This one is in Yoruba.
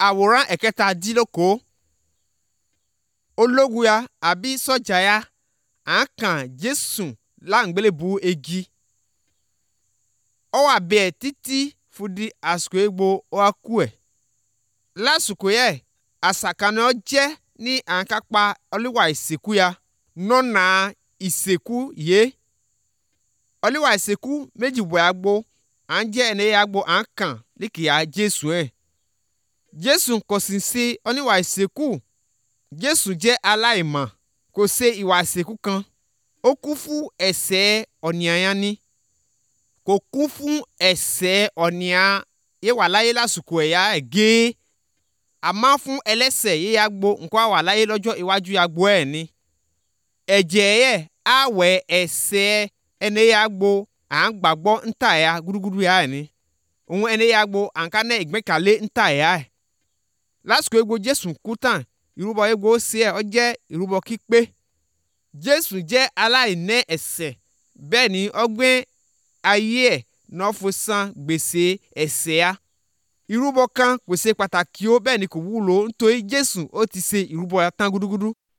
àwòrán ẹ̀kẹta dín lóko ológun ya àbí sọ́jà ya à ń kàn jésù láǹgbélébù egi ọ wà bẹ́ẹ̀ títí fúdi àsìkò egbò ọ kú ẹ̀ lásìkò yẹ àsàkánná jẹ́ ní à ń kápá ọlíwà ìsìnkú ya nọ́nà ìsìnkú yé ọlíwà ìsìnkú méjì bọ̀ àgbo à ń jẹ́ ẹni àgbo à ń kàn líkìá jésù ẹ̀ jésù kò sì sí oníwà ìsìnkú jésù jẹ́ aláìmọ̀ kò ṣe ìwà ìsìnkú kan ó kú fún ẹ̀ṣẹ̀ ọ̀nìyàn ni kò kú fún ẹ̀ṣẹ̀ ọ̀nìyàn yé wà láyé lásìkò ẹ̀yà ẹ̀ gé àmọ́ fún ẹlẹ́ṣẹ̀ yé ya gbo nǹkan wà láyé lọ́jọ́ iwájú ya gbo ẹ̀ ni ẹ̀jẹ̀ yẹ àwẹ̀ ẹ̀ṣẹ̀ ẹni ya gbo à ń gbàgbọ́ ńtà ya gúdúgúdú ya ẹ̀ ni òun ẹni ya gbo à ń ká ní ìgbẹ́kàlé ńtà ya ẹ̀ lásìkò egbò jésù kú tán ìrúbọ egbò sí ẹ ọ jẹ́ ìrúbọ kípé jésù jẹ́ aláìní ẹ̀ṣẹ̀ bẹ́ẹ̀ ni ọgbẹ́ ayé ẹ̀ náà fún san gbèsè ẹ̀ṣẹ̀ ya ìrúbọ kan kò ṣe pàtàkì ó bẹ́ẹ̀ ni kò wúlò nítorí jésù ó ti ṣe ìrúbọ ya tán gúdúgúdú